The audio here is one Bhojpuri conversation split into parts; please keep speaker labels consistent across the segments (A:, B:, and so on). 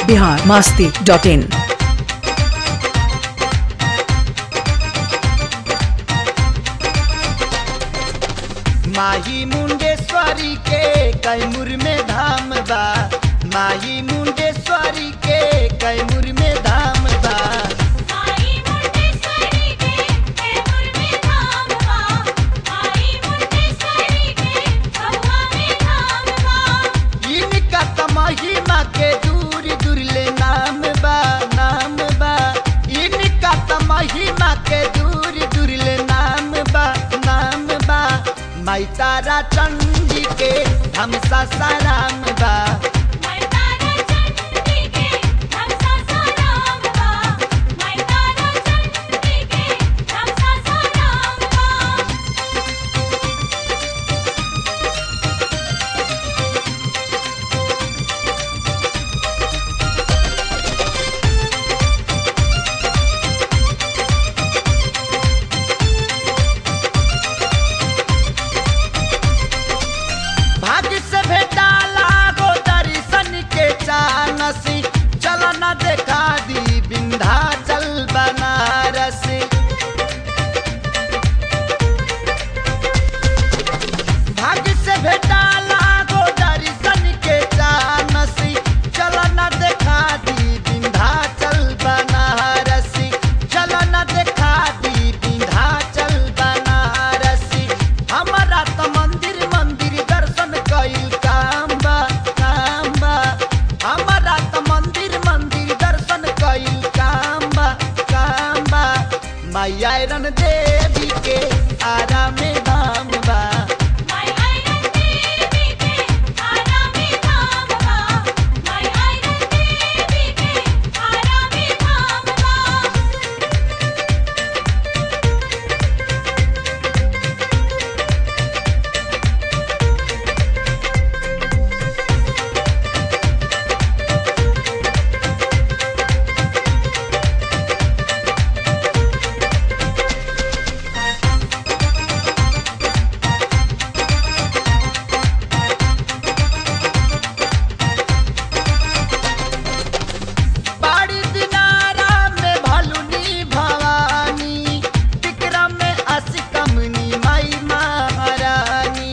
A: बिहार मास्ती डॉट इन
B: माही मुंडेश्वरी के कैमूर में धाम बा माही मुंडेश्वरी के कैमूर में धाम बा
C: आई मुंडेश्वरी के कैमूर में धाम बा आई मुंडेश्वरी के भगवा में धाम बा
B: इनका त महिमा के दूर दूर ले नाम बा नाम बा इनका त महिमा के दूर दूर ले नाम बा नाम बा माई तारा चंडी के हम सासाराम बा
C: मैं तारा चंडी के हम सासाराम बा मैं तारा चंडी के हम सासाराम बा
B: भाग्य से भेटाला गो दर्शन के चानसी चल न देखा दी विंध्याचल बनारस भाग्य से भेटाला गो दर्शन के चानसी चल न देखा दी विंध्याचल बनारसी चल न देखा दी विंध्याचल बनारसी हमारा त मंदिर मंदिर दर्शन कइल काम बा काम बा हमारा त मंदिर मंदिर दर्शन कइल काम बा काम बा मैया रन देवी के आरा में धाम बा
C: मैं आयरन देवी के आरा में धाम बा मैं आयरन देवी के आरा में धाम बा
B: बाड़ी दिनारा में भलुनी भवानी विक्रम में असिकमनी माई महारानी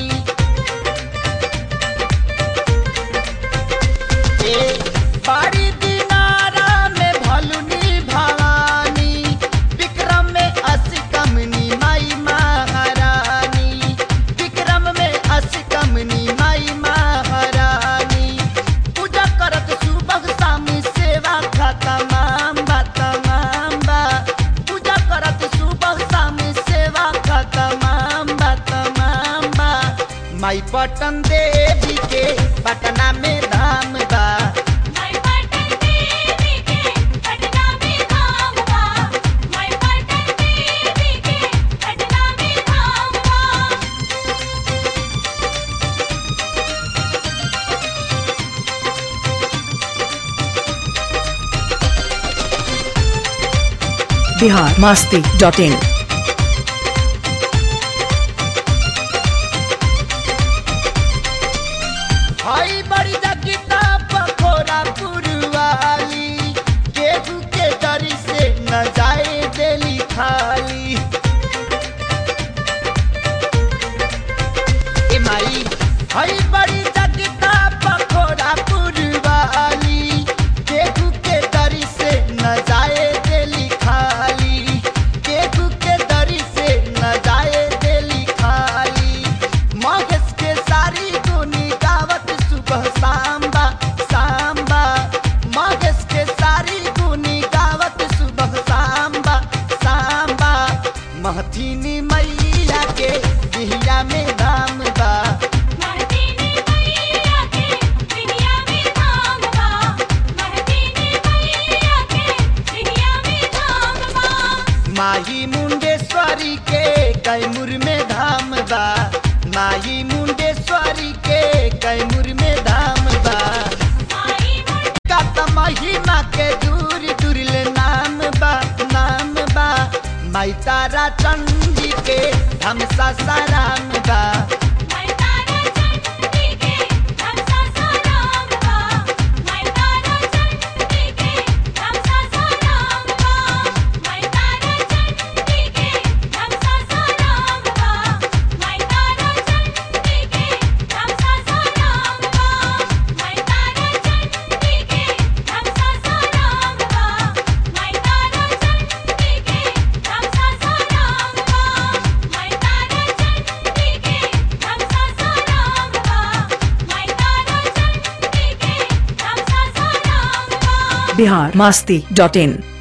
B: ए बाड़ी दिनारा में भलुनी भवानी विक्रम में असिकमनी माई महारानी विक्रम में असिकमनी माई महारानी पूजा करत सुबह शाम सेवा का तमाम बा तमाम बा पूजा करत सुबह शाम सेवा का तमाम बा तमाम बा माई पटन देवी के पटना में धाम बा
C: मैं पटन देवी के पटना में धाम बा मैं पटन देवी के पटना में धाम बा
A: बिहार मास्ती डॉट इन
B: हई बड़ी जगिता पखोरा पुरवाली केहू के डरी से न जाए देली खाली ए माई हई बड़ी जगिता पखोरा पुरवाली केहू के डरी से न जाए देली खाली केहू के डरी से न जाए देली खाली मगस के सारी दुनी गावत सुबह सांबा सांबा मगस के सारी गुनी गावत सुबह सांबा सांबा महथीनी मैया के बिहिया में धाम बा
C: महदीनी मैया के दुनिया में धाम बा महदीनी मैया के दुनिया में धाम बा
B: माही मुंडेश्वरी के कैमूर में धाम बा माही मुंडेश्वरी के कैमूर में धाम बा
C: आई मुंड
B: का त महिमा के दूर दूर ले नाम बा नाम बा माई तारा चंडी के हम सासाराम बा
C: मैं तारा चंडी के हम सासाराम बा मैं तारा चंडी
A: बिहार मास्ती डॉट इन